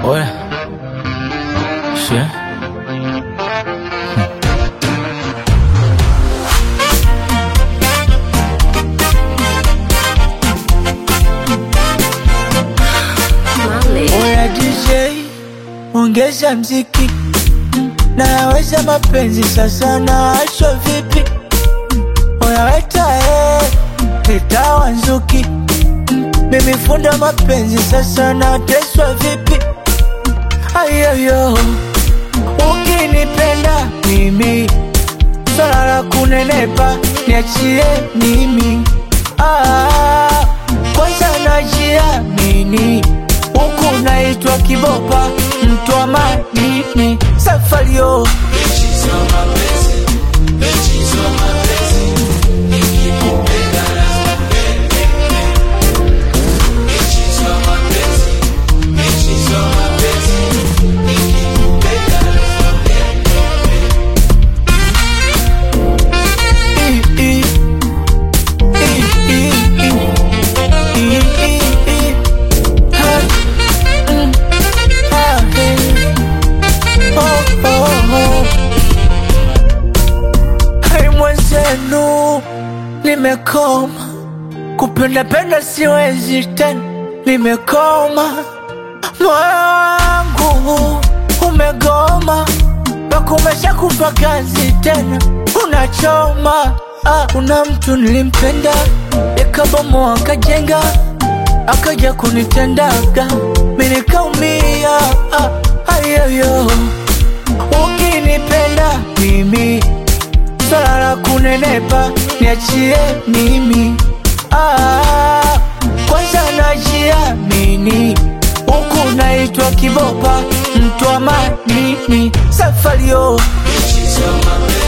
Ouais. Chien. Oya DJ, ongeza mziki, naweza mapenzi sasa, naachwa vipi? Oya weta eh, leta wanzuki, mimi funda mapenzi sasa, nateswa vipi? Ayoyo, ukinipenda mimi, swala la kunenepa niachie mimi. Ah, kwanza najiamini huku naitwa kibopa mtu wa madini safario Hai mwenzenu, nimekoma kupenda penda, siwezi tena, nimekoma. Moyo wangu umegoma, nakumesha kufa kazi tena, unachoma. Ah, kuna mtu nilimpenda, nikabomoa akajenga, akaja kunitendaga, mimi nikaumia. Ah, ayoyo, ukinipenda mimi swala la kunenepa niachie mimi. Ah, kwanza najiamini huku naitwa kibopa mtu wa madini safario